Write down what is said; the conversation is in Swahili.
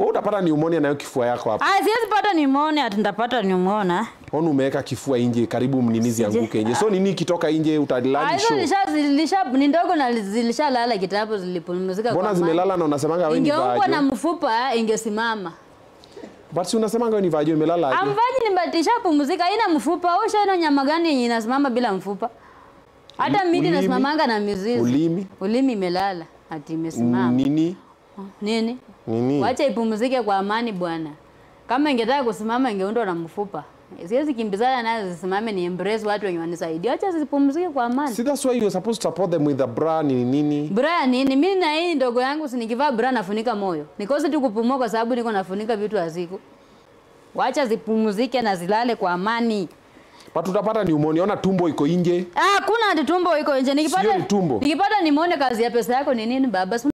Wewe utapata pneumonia nayo kifua yako hapa. Ah, siwezi pata pneumonia, ati nitapata pneumonia. Ona umeweka kifua nje karibu nini zianguke nje. So nini ikitoka nje Ah, utalani hizo show. zilisha zilisha ni ndogo na zilishalala kitambo zilipumzika Mbona kwa zimelala na unasemanga wewe ni Ingeungwa na vajo? mfupa ingesimama. But si unasemanga wewe ni vajo imelala aje? Amvaji ni batisha pumzika, haina mfupa. Wewe ushaona nyama gani yenye inasimama bila mfupa? Hata miti ulimi? inasimamanga na mizizi. Ulimi? Ulimi imelala, ati imesimama. Nini? Nini? Nini? Wacha ipumzike kwa amani bwana. Kama ingetaka kusimama ingeundwa na mfupa. Siwezi kimbizana nayo zisimame ni embrace watu wenye wanisaidia. Wacha zipumzike kwa amani. See that's why you're supposed to support them with a bra nini nini. Bra nini? Mimi na hii ndogo yangu si nikivaa bra nafunika moyo. Nikose tu kupumua kwa sababu niko nafunika vitu haziku. Wacha zipumzike na zilale kwa amani. But utapata pneumonia. Ona tumbo iko nje. Ah, kuna ati tumbo iko nje. Nikipata Sio ni tumbo. Nikipata nimeone kazi ya pesa yako ni nini baba? Si